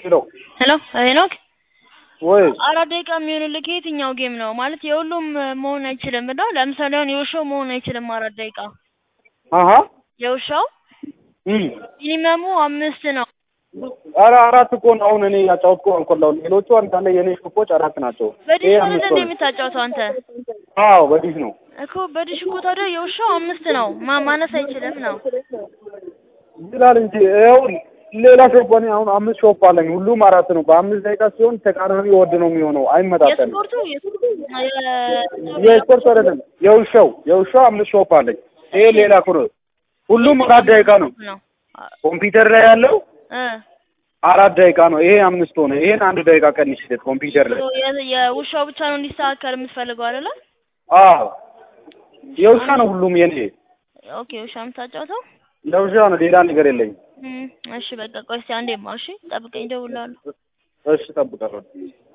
ሄሎ ሄሎ ሄኖክ ወይ አራት ደቂቃ የሚሆንልህ ከየትኛው ጌም ነው? ማለት የሁሉም መሆን አይችልም እና ለምሳሌ አሁን የውሻው መሆን አይችልም አራት ደቂቃ አሀ የውሻው እም ሚኒመሙ አምስት ነው። ኧረ አራት እኮ ነው አሁን እኔ ያጫወትኩ አንኮላው ሌሎቹ አንዳንድ የኔ ሾፖች አራት ናቸው። በዲሽ ይሄ ነው አምስት እንደ ነው። የምታጫውተው አንተ አዎ በዲሽ ነው። እኮ በዲሽ እኮ ታዲያ የውሻው አምስት ነው ማ ማነስ አይችልም ነው። ይላል እንጂ ይኸው ሌላ ሾፕ እኔ አሁን አምስት ሾፕ አለኝ ሁሉም አራት ነው። በአምስት ደቂቃ ሲሆን ተቃራኒ ወድ ነው የሚሆነው አይመጣጠንም። የስፖርቱ የስፖርት አይደለም የውሻው የውሻው አምስት ሾፕ አለኝ። ይሄ ሌላ ኩር ሁሉም አራት ደቂቃ ነው። ነው ኮምፒውተር ላይ ያለው እ አራት ደቂቃ ነው። ይሄ አምስት ሆነ። ይሄን አንድ ደቂቃ ቀንሽለት ኮምፒውተር ላይ የ- የውሻው ብቻ ነው እንዲስተካከል የምትፈልገው አይደለ? አዎ የውሻ ነው ሁሉም የኔ ኦኬ ውሻ የምታጫውተው የውሻ ነው። ሌላ ነገር የለኝም። እም፣ እሺ በቃ ቆይ እስኪ አንዴማ እሺ ጠብቀኝ እደውልልሃለሁ። እሺ እጠብቃለሁ።